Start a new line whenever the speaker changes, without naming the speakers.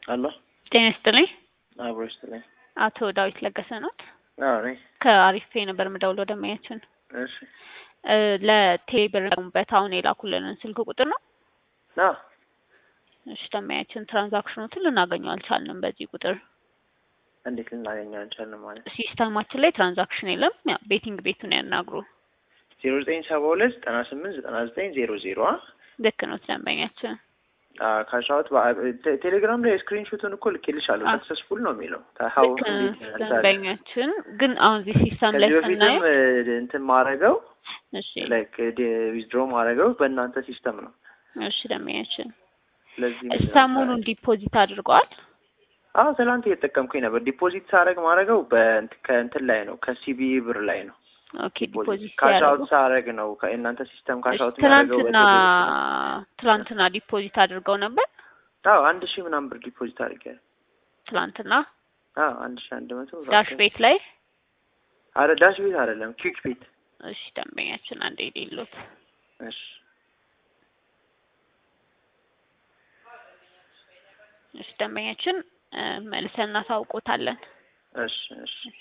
አሎ
ጤና ይስጥልኝ።
አብሮ ይስጥልኝ።
አቶ ዳዊት ለገሰ ኖት?
አዎ ነኝ።
ከአሪፍ ፔ ነበር የምደውለው ደንበኛችን
እሺ
እ ለቴሌ ብር ጠቀሙበት አሁን የላኩልንን ስልክ ቁጥር ነው።
አዎ
እሺ ደንበኛችን ትራንዛክሽኖትን ልናገኘው አልቻልንም በዚህ ቁጥር
እንዴት ልናገኘው አንቻልንም ማለት
ሲስተማችን ላይ ትራንዛክሽን የለም። ያ ቤቲንግ ቤቱን ያናግሩ።
ዜሮ ዘጠኝ ሰባ ሁለት ዘጠና ስምንት ዘጠና ዘጠኝ ዜሮ ዜሮ
ልክ ነው ደንበኛችን።
ካሻውት ቴሌግራም ላይ ስክሪንሾቱን እኮ ልኬልሻለሁ።
አ-
ሰክሰስፉል ነው የሚለው ሀው
ልክ ነው ደንበኛችን። ግን አሁን እዚህ ሲስተም ላይ
ከዚህ በፊትም
ስናየው
እ, እንትን ማድረገው
እሺ
ላይክ ዊዝድሮ ማድረገው በእናንተ ሲስተም ነው።
እሺ ደንበኛችን
ስለዚህ ምንድን ነው
ሰሞኑን ዲፖዚት አድርገዋል።
አዎ ትናንት እየተጠቀምኩኝ ነበር። ዲፖዚት ሳደርግ ማድረገው በእንት- ከእንትን ላይ ነው ከሲቢ ብር ላይ ነው።
ኦኬ ዲፖዚት
ካሻውት
ሲያደርጉ
ሳደርግ ነው ከእናንተ ሲስተም
እሺ፣
ካሻውት የሚያደርገው
ትላንትና
በቴሌ-
ትላንትና ዲፖዚት አድርገው ነበር።
አዎ አንድ ሺህ ምናምን ብር ዲፖዚት አድርጌያለሁ።
ትላንትና
አዎ አንድ ሺህ አንድ መቶ ብር
ዳሽ ቤት ላይ
አረ ዳሽ ቤት አይደለም ኪክ ቤት።
እሺ ደንበኛችን አንዴ የሌሉት
እሺ
እሺ ደንበኛችን እ፣ መልሰን እናሳውቆታለን።
እሺ እሺ